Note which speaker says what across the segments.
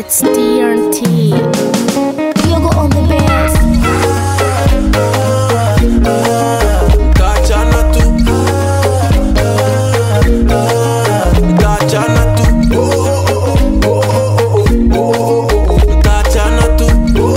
Speaker 1: It's TNT. Yogo on the bass.
Speaker 2: Mtaachana tu Mtaachana tu Mtaachana tu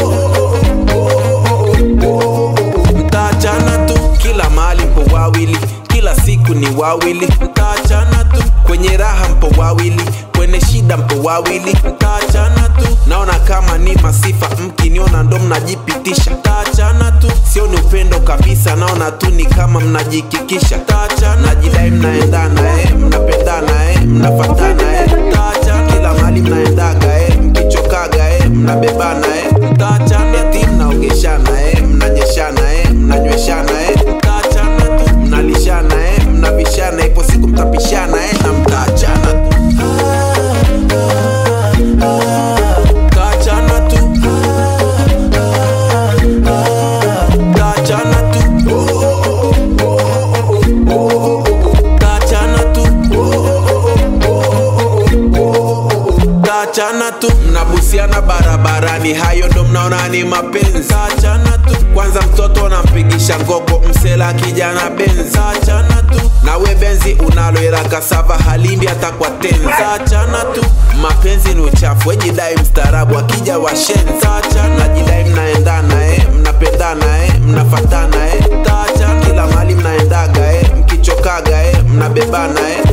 Speaker 2: Mtaachana tu Kila mahali mpo wawili Kila siku ni wawili Mtaachana tu Kwenye raha mpo wawili Kwenye shida mpo wawili Mtaachana tu Naona kama ni masifa Mkiniona ndo mnajipitisha Mtaachana tu Sio ni upendo kabisa Naona tu ni kama mnajikikisha Mtaachana Najidai mnaendana eh Mnapendana eh Mnafatana eh Mtaachana Kila mahali mnaendaga eh Mkichokaga eh Mnabebana eh Mtaachana Eti mnaogeshana eh Mnanyeshana eh Mnanyweshana eh Mtaachana tu Mnalishana eh Mnavishana Ipo siku mtapishana eh Na mtaachana tu Mtaachana tu Mtaachana tu Mtaachana tu Mtaachana tu mnabusiana barabarani, hayo ndo mnaona ni mapenzi. Mtaachana tu kwanza, mtoto unampigisha ngogo, msela kijana benzi. Mtaachana tu nawe benzi unalo ila kasava halindi hata kwa tenzi. Mtaachana tu mapenzi ni uchafu, wejidai mstaarabu, akija washenzi. Mtaachana najidai mnaendana eh, mnapendana eh, mnafatana eh. Mtaachana kila mahali mnaendaga eh, mkichokaga eh, mnabebana eh.